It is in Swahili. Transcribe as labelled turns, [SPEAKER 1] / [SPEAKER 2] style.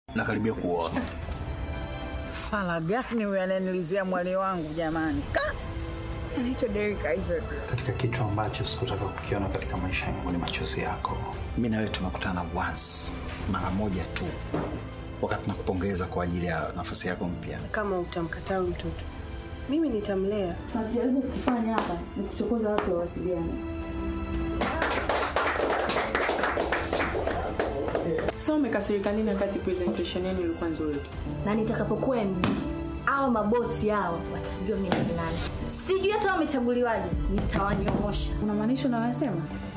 [SPEAKER 1] nakaribia kuoa.
[SPEAKER 2] Fala gani huyu ananilizia mwali wangu jamani? Ka! Anaitwa Derek Isaac.
[SPEAKER 1] Katika kitu ambacho sikutaka kukiona katika maisha yangu ni machozi yako. Mi na wewe tumekutana once, mara moja tu, wakati nakupongeza kwa ajili ya nafasi yako mpya.
[SPEAKER 3] Kama utamkataa huyu mtoto, mimi nitamlea.
[SPEAKER 4] Tunachojaribu kufanya hapa ni kuchokoza watu wawasiliane.
[SPEAKER 3] Sasa umekasirika nini wakati presentation yenu ilikuwa nzuri tu?
[SPEAKER 4] Na nitakapokuwa MD au mabosi hao watajua mimi ni nani. Sijui hata wamechaguliwaje, nitawanyoosha.
[SPEAKER 5] Unamaanisha unayosema?